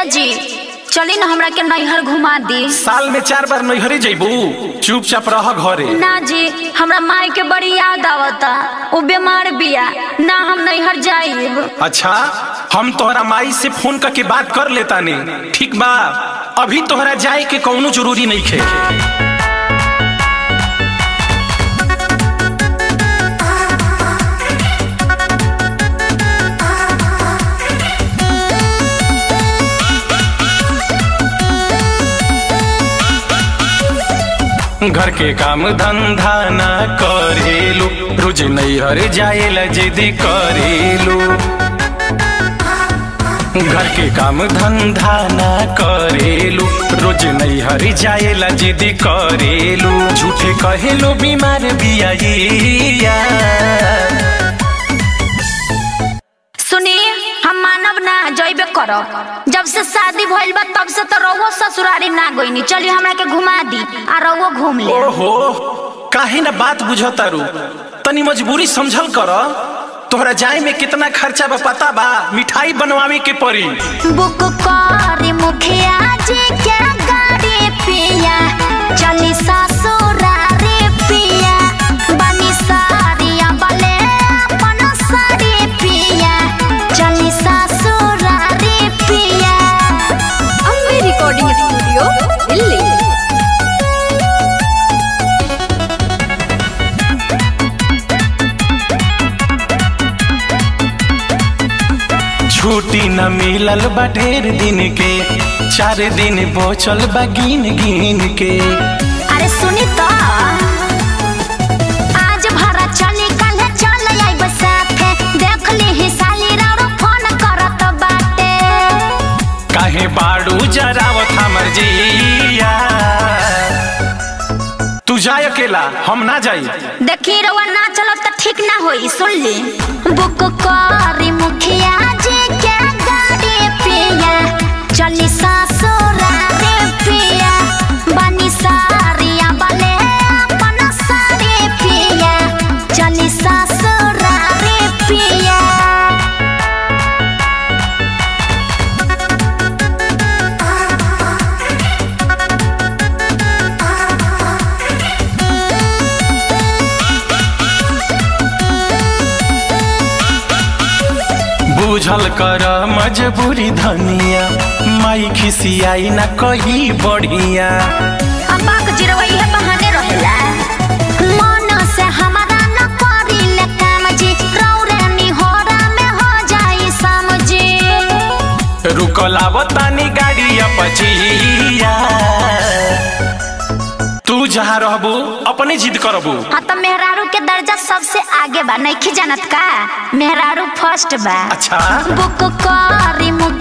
ए जी चली ना हमरा के नैहर घुमा दी साल में चार बार नैहरे जैबू चुपचाप रह घरे ना जी हमरा माई के बड़ी याद आवता वो बीमार बिया ना हम नैहर जाइब अच्छा हम तोहरा माई से फोन करके बात कर लेता ने ठीक बा अभी तोहरा जाए के कौनो जरूरी नहीं खे घर के काम धंधा ना करेलू रोज नैहर जाएला जिद करेलू घर के काम धंधा ना करेलू रोज नैहर जाएला जिद करेलू झूठे कहेलो बीमार बिया सुनी हम मानव ना जइबे करब जब से शादी भइल बा तब से तो रउआ ससुरारी ना गइनी चली हमरा के घुमा दी आ रउआ घूम ले ओहो काहे ना बात बुझतारू तनी मजबूरी समझल कर तोहरा जाए में कितना खर्चा बा पता बा मिठाई बनवावे के पड़ी बुक करी मुखिया जी के गाड़ी पिया चली ससुरारी पिया बनी सारिया बले अपन साड़ी पिया चली ससुरारी पिया अम्बे रिकॉर्डिंग स्टूडियो दिल्ली छुट्टी न मिलल बा ढेर दिन के चार दिन बचल बा गिन गिन के अरे सुनी तो आज भरा चली कल चल आइब साथे देख ली ही साली राउरो फोन करत बाटे काहे बाड़ू जरावत हमर जिया तू जाए अकेला हम ना जाई देखी रउआ ना चलो तो ठीक ना होई सुन ली बुक करी मुखिया जी के गाड़ी पिया चली ससुरारी पिया बनी सारिया बले अपन साड़ी पिया चली ससुरारी पिया बुझल कर मजबूरी धनिया माई खिसियाई ना कही बढ़िया अब्बाक जिरवा इहे बहाने रहेला मन से हमारा न करिले काम जी रौरे निहोरा में हो जाई समझी रुकल आवतानी गाड़ी अपचिया तू जहाँ रहबू अपने जिद करबू हाँ तो मेहरारू के दर्जा सबसे आगे बा नहीं जानत का मेहरारू फर्स्ट बा अच्छा बुक करी मुख